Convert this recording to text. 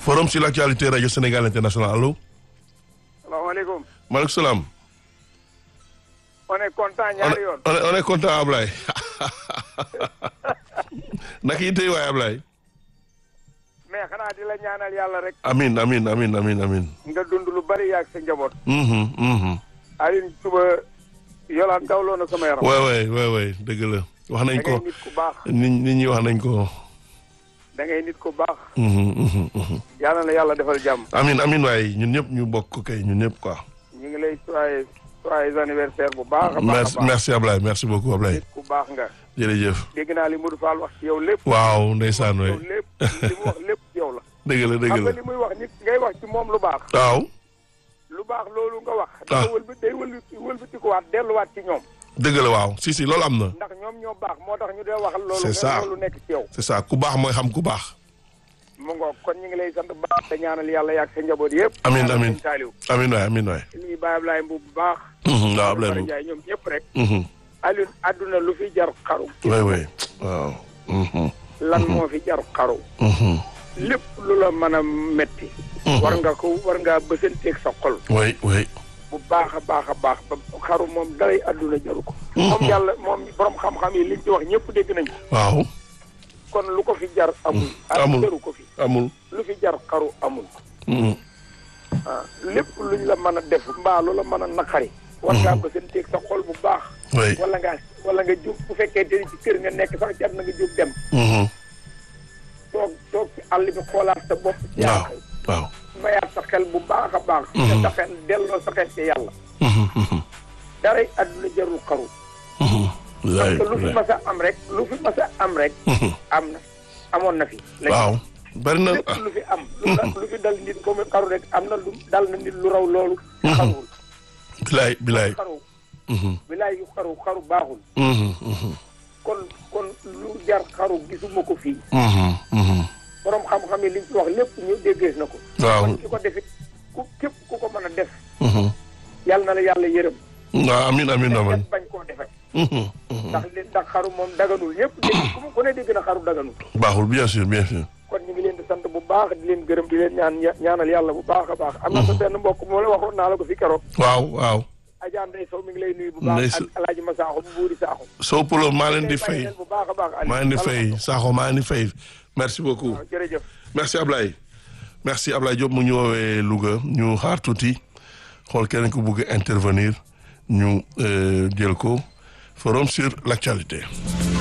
forum sur l'actualité rajo Sénégal international allo. salaamaaleykum. maaleykum salaam. on est content ñaari yoon. on est on est content Ablaye. naka yi tey waay Ablaye. mais xanaa di la ñaanal yàlla rek. amin amin amin amin amin. nga dund lu bari yaag sa njaboot. mhm mhm. Alioune suba yolaan dawloo na sama yaram. waay waay waay waay dëgg la wax nañ da ko ngay nit ku baax. nit nit ñi wax nañ ko. da ngay nit ku baax. mhm mhm mhm. yàlla na yàlla defal jàmm. amin amin waay ñun ñëpp ñu bokk kay ñun ñëpp quoi. ñu ngi lay soyez soyez anniversaire bu baax a baax merci a baax. merci Ablaye merci beaucoup Ablaye nit ku baax nga. jërëjëf. dégg naa li Modou Fall wax ci yow lépp. waaw ndeysaan waay yow lépp li mu wax lépp ci yow la. dëgg la dëgg xam nga la li muy wax nit ngay wax ci moom lu baax. waaw. lu baax loolu nga wax. Ah. dafa wëlbati day wëlbati wëlbatikuwaat delluwaat ci ñoom. dëgg la waaw si si loolu am na. ndax ñoom ñoo baax moo tax ñu dee waxal loolu. C'est ça. loolu nekk ci yow. c'est ça ku baax mooy xam ku baax. mu ngoog kon ñu ngi lay sant bu baax te ñaanal yàlla yàgg sa njaboot yëpp. Amiin, ñaanal amiin. sëñ Saliou. amin waay amin waay. nuyu Baye Ablaye Mbuub bu baax. Mhm, waaw Ablaye Fara moom. Ndiaye ñoom ñëpp rek. Mhm, Alioune àdduna lu fi jar xaru. waay waay waaw. Mhm, lan moo fi jar xaru. mhm, lépp lu la mën a metti Mhm. war nga ko war ngaa bësanteeg sa xol. waay waay. bu baax a baax a baax ba xaru moom daray àdduna jaru ko. moom yàlla moom borom xam-xam yi liñ ci wax ñëpp dégg nañ ko. waaw kon lu ko fi jar amul. amul. jaru ko fi amul. lu fi jar xaru amul. Mhm, ah lépp luñ la mën a def mbaa lu la mën a naqari. war ngaa bësanteeg sa xol bu baax. waay. wala nga wala nga jóg bu fekkee te ci kër nga nekk sax jar na nga jóg dem. Mhm, toog toog ci àll bi xoolaat sa bopp. waaw waaw. mayaat sa xel bu baax a baax. te sa xel delloo sa xel ci yàlla. Mhm, mhm, daray àdduna jarul xaru. mhm. waay parce que lu fi waay. mas a am rek lu fi mas a am rek. Mhm, am na amoon na fi. waaw bari na lépp lu fi am. lu la- lu fi dal nit ko mu xaru rek am na lu dal na nit lu raw loolu. xaruwul bilaay bilaay. xaru Mhm, bilaay yu xaru xaru baaxul. mhm, mhm, kon kon lu jar xaru gisuma ko fii. mhm, mhm. borom xam-xam yi liñ ci wax lépp ñu déggees na ko. waaw. kon ki ko defit ku képp ku ko mën a def. Mhm. yàlla na la yàlla yërëm. waaw amin amin te amin. kenn bañ koo defet Mhm, mhm. ndax li ndax xaru moom daganul ñëpp dégg ku mu ku ne dégg na xaru daganul. baaxul bien sûr bien sûr. kon ñu ngi leen di sant bu baax di leen gërëm di leen ñaan ñaanal yàlla bu baax a baax. am na sa benn mbokk moo la waxoon naa la ko fi keroog. waaw waaw. Adja Ndeye Sow mi ngi lay nuyu bu Ndeye baax Sow. ak El Hadj Massaaxo bu buuri Saaxo. Sow Poulo maa leen di Tey bàyyi fay leen bu baax a baax. Aliou. maa leen di Yàlla fay na ko. Sakho maa leen di fay merci beaucoup waaw jërëjëf. merci Ablaye merci Ablaye Diop mu ñu woowee Louga ñu xaar tuuti xool keneen ku bugg intervenir ñu euh, jël ko forum sur l'actualité